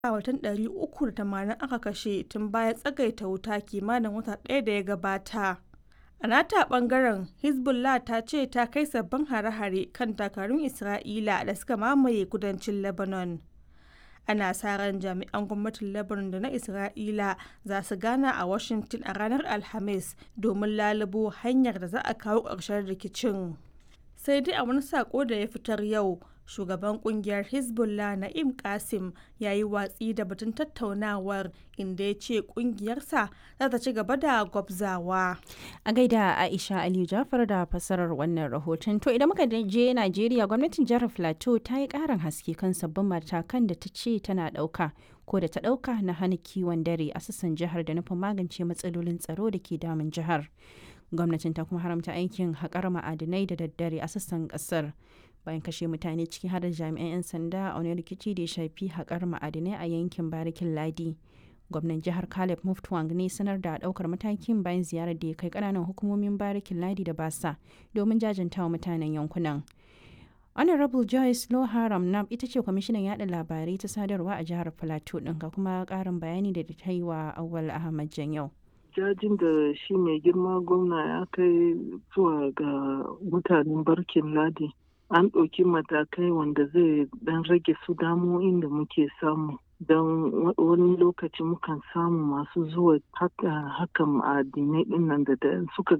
mutum 380 aka kashe tun bayan tsagaita wuta kimanin wata ɗaya da ya gabata. A nata ɓangaren, Hezbollah ta ce ta kai sabbin hare-hare kan dakarun Isra'ila da suka mamaye kudancin Lebanon. Ana sa ran jami'an gwamnatin Lebanon da na Isra'ila za su gana a Washington a ranar Alhamis domin lalubo hanyar da za a kawo ƙarshen rikicin. Sai dai a wani saƙo da ya fitar yau, shugaban kungiyar hezbollah na'im qasim ya yi watsi da batun tattaunawar inda ya ce kungiyarsa za ta ci gaba da gwabzawa a gaida aisha aliyu jafar da fasarar wannan rahoton to idan muka je najeriya gwamnatin jihar plateau ta yi karin haske kan sabbin matakan da ta ce tana dauka ko da ta dauka na hana kiwon dare a sassan jihar da nufin magance matsalolin tsaro da ke damun jihar gwamnatin ta kuma haramta aikin haƙar ma'adinai da daddare a sassan ƙasar bayan kashe mutane ciki har da jami'an 'yan sanda a wani rikici da ya shafi haƙar ma'adinai a yankin barikin ladi gwamnan jihar caleb muftwang ne sanar da ɗaukar matakin bayan ziyarar da ya kai ƙananan hukumomin barikin ladi da basa domin jajantawa mutanen yankunan honorable joyce loharam nam ita ce kwamishinan yada labarai ta sadarwa a jihar plateau ɗin ga kuma ƙarin bayani da ta yi wa awal ahmad janyau jajin da shi mai girma gwamna ya kai zuwa ga mutanen barkin ladi an ɗauki matakai wanda zai ɗan rage su damo'in da muke samu don wani lokaci mukan samu masu zuwa hakan ma'adinai ɗin nan da suka